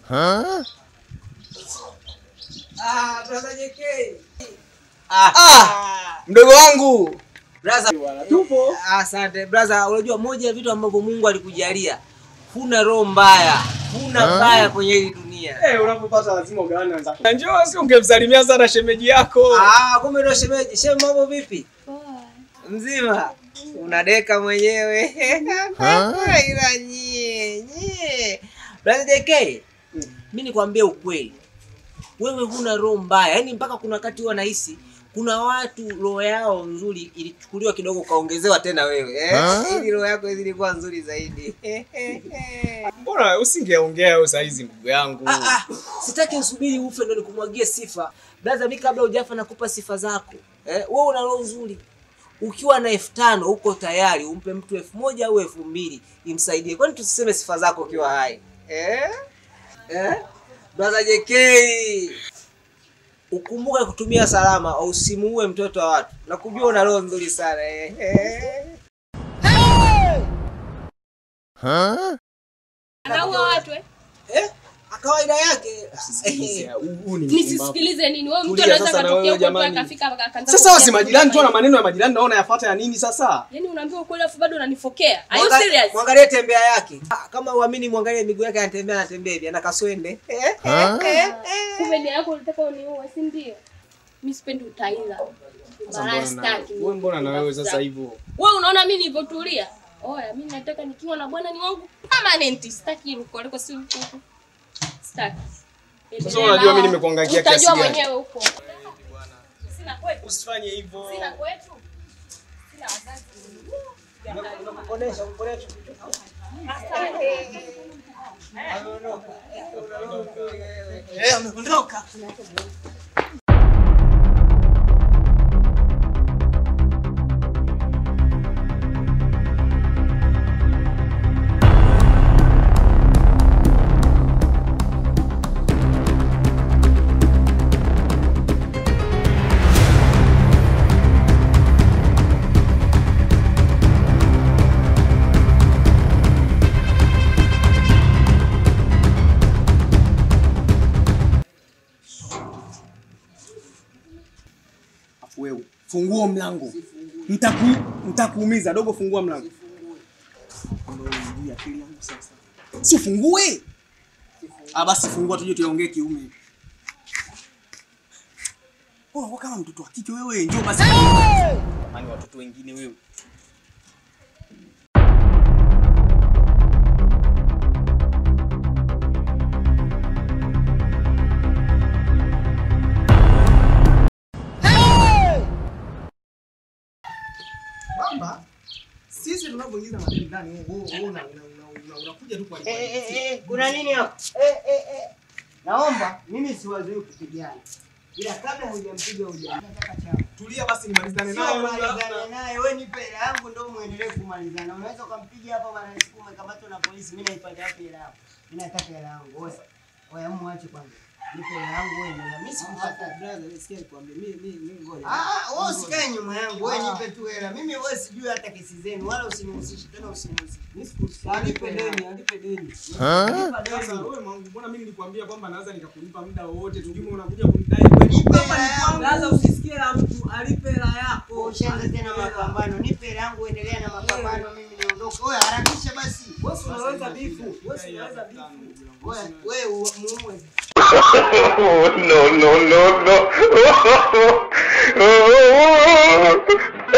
Ah, brother JK. Ah, mdogo wangu Brother, tupo. asante brother. Unajua moja ya vitu ambavyo Mungu alikujalia, huna roho mbaya, huna mbaya kwenye hii dunia. Eh, unapopata lazima ugawane wenzako. Njoo si ungemsalimia sana shemeji yako. Ah, kumbe ndo shemeji. Shem, mambo vipi? Mzima? Unadeka mwenyewe. Ila nyie, nyie. Brother JK, mimi nikwambie ukweli. Wewe huna roho mbaya. Yaani mpaka kuna wakati huwa nahisi kuna watu roho yao nzuri ilichukuliwa kidogo ukaongezewa tena wewe. Eh? Ili roho yako izidi kuwa nzuri zaidi. Mbona usingeongea wewe saa hizi ndugu yangu? Ah, ah, sitaki usubiri ufe ndo nikumwagie sifa. Brother, mimi kabla hujafa nakupa sifa zako. Eh, wewe una roho nzuri. Ukiwa na elfu tano uko tayari umpe mtu elfu moja au elfu mbili imsaidie. Kwani tusiseme sifa zako ukiwa hai? Eh? Eh? Brother JK. Ukumbuke kutumia salama au usimuue mtoto wa watu. Nakujua una roho nzuri sana. Eh. eh. Anaua watu eh? Eh? Kawaida yake. Sikiliza, huu- huu ni mpumbavu. Nisisikilize nini? Wewe mtu Tulia anaweza sasa na katokea wewe huko tu jamani. akafika akaanza Sasa kuongea wasi majirani tu na kama maneno ya majirani naona yafuata ya nini sasa? Yaani unaambiwa ukweli afu bado unanifokea. Are you Mwanga- serious? Mwangalie tembea yake. Ah, Kama uamini mwangalie miguu yake anatembea anatembea hivi ana kaswende. Kumbe nia yako unataka uniue, si ndio? Mimi sipendi utaila. Sasa Malaya mbona na- sitaki. wewe mbona na wewe sasa hivyo? Wewe unaona mimi nilivyotulia? Oya, mimi nataka nikiwa na bwana ni wangu permanent. Sitaki ruko liko si huko. Sitaki. Sasa unajua mimi nimekuangalia kiasi Utajua gani? mwenyewe huko. Sina kwetu. Usifanye hivyo. Sina kwetu. Sina wazazi. Kuonesha kuonesha. Eh, ameondoka. Afu wewe fungua mlango. Nitaku nitakuumiza dogo, fungua mlango. Ndio akili yangu sasa. Si fungue. Ah, basi fungua tuje tuongee kiume. Oh, kama mtoto wa kike wewe, njoo basi. Jamani watoto wengine wewe. Kwamba sisi tunapoingiza madeni ndani, wewe wewe una- una- una- una- unakuja tu kwa Eh, eh, eh, kuna nini hapo? Eh, eh, eh. Naomba mimi siwazoei kupigana. Ila kabla hujampiga hujampiga nataka chako. Tulia basi nimalizane Sio naye. malizane naye, wewe nipe hela yangu ndio muendelee kumalizana. Unaweza ukampiga hapa bwana siku umekamatwa na polisi, mimi naipata wapi hela yangu? Mimi nataka hela yangu. Wewe wewe muache kwanza. Nipe hela yangu wewe na mimi sikupata. Brother, sikia nikwambie mimi mimi mimi ngoja. Ah, wewe usikae nyuma yangu, wewe nipe tu hela. Mimi wewe sijui hata kesi zenu wala usinihusishe tena usinihusishe. Mimi sikusikia. Alipe deni, alipe deni. Nipa Sasa deni. wewe mangu, mbona mimi nilikwambia kwamba naweza nikakulipa muda wowote, tujue unakuja kunidai kweli? Nipe hela yangu. Brother, usisikie la mtu, alipe hela yako. Ushaanza tena mapambano. Nipe hela yangu uendelea na mapambano mimi niondoke. Wewe harakisha basi. Wewe si unaweza bifu. Wewe si unaweza bifu. Wewe wewe muue. Oh, no, no, no, no.